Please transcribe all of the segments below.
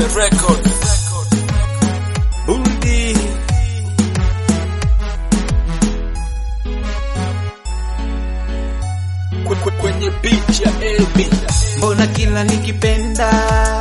record. Udi Kwe- kwe- Kwenye beat ya LB. mbona kila nikipenda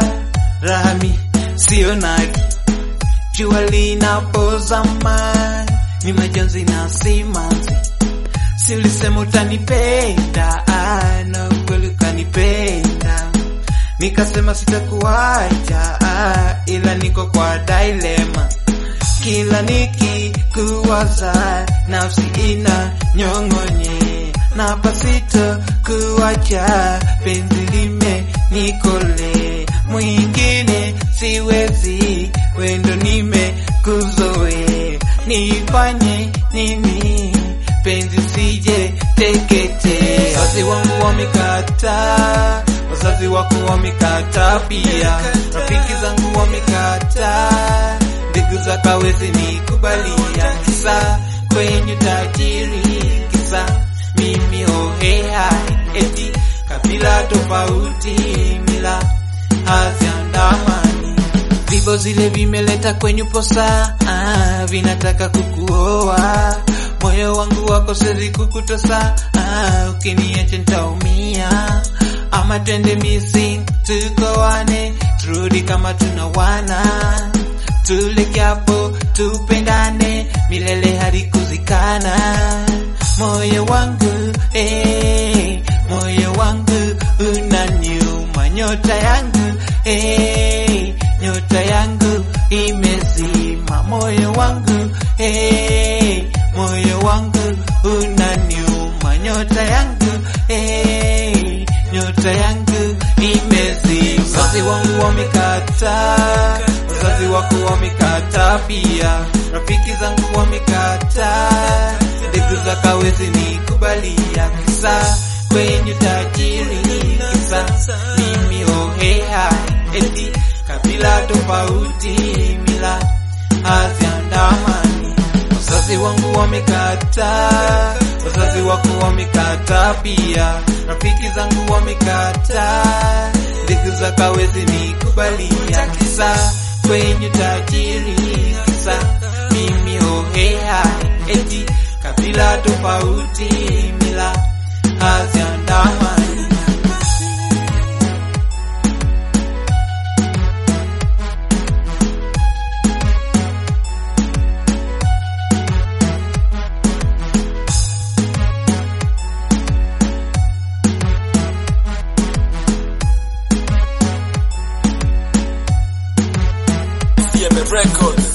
rami sio nari jua linapozama ni majonzi na simanzi silisema utanipenda ah, na kweli ukanipenda nikasema sitakuacha ah, ila niko kwa dilema kila nikikuwaza nafsi ina nyong'onye na pasito kuwacha penzi lime nikole mwingine siwezi wendo nime kuzoe nifanye nini penzi sije tekete wazazi wangu wamekata wazazi wako wamekata pia rafiki zangu wamekata ndugu za kawezi nikubalia kisa kwenye tajiri kisa mimi hoheha eti kabila tofauti mila haziandamani vivo zile vimeleta kwenye posa ah, vinataka kukuoa moyo wangu wako sezi kukutosa ah, ukiniacha nitaumia ama twende missing tukoane turudi kama tunawana tulekeapo tupendane milele hadi kuzikana moyo wangu eh, moyo wangu unaniuma nyota yangu eh, nyota yangu imezima moyo wangu eh, moyo wangu unaniuma nyota yangu eh, nyota yangu imezima wazazi wangu wamekata wazazi wako wamekata pia rafiki zangu wamekata ndugu za kawezi nikubalia kisa kwenye tajiri kisa mimi hoheha eti kabila tofauti mila haziandamani wazazi wangu wamekata wazazi wako wamekata pia rafiki zangu wamekata ndugu za kawezi nikubalia kisa kwenye tajiri kisa mimi hoheha eti kabila tofauti mila haziandamani CM record.